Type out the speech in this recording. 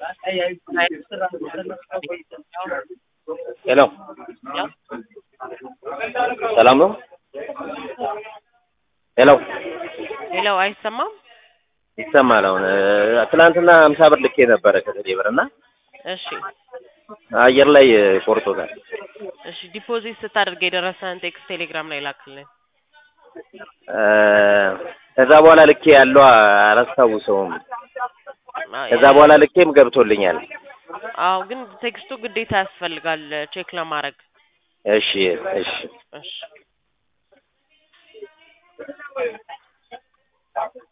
ሄሎ ሰላም ነው? ሄሎ ሄሎ አይሰማም? ይሰማል። አሁን ትናንትና ሀምሳ ብር ልኬ ነበረ ከቴሌ ብር እና እሺ አየር ላይ ቆርጦታል። እሺ ዲፖዚት ስታደርግ የደረሰህን ቴክስት ቴሌግራም ላይ ላክልን። ከዛ በኋላ ልኬ ያለው አላስታውሰውም። ከዛ በኋላ ልኬም ገብቶልኛል። አዎ ግን ቴክስቱ ግዴታ ያስፈልጋል ቼክ ለማድረግ። እሺ እሺ እሺ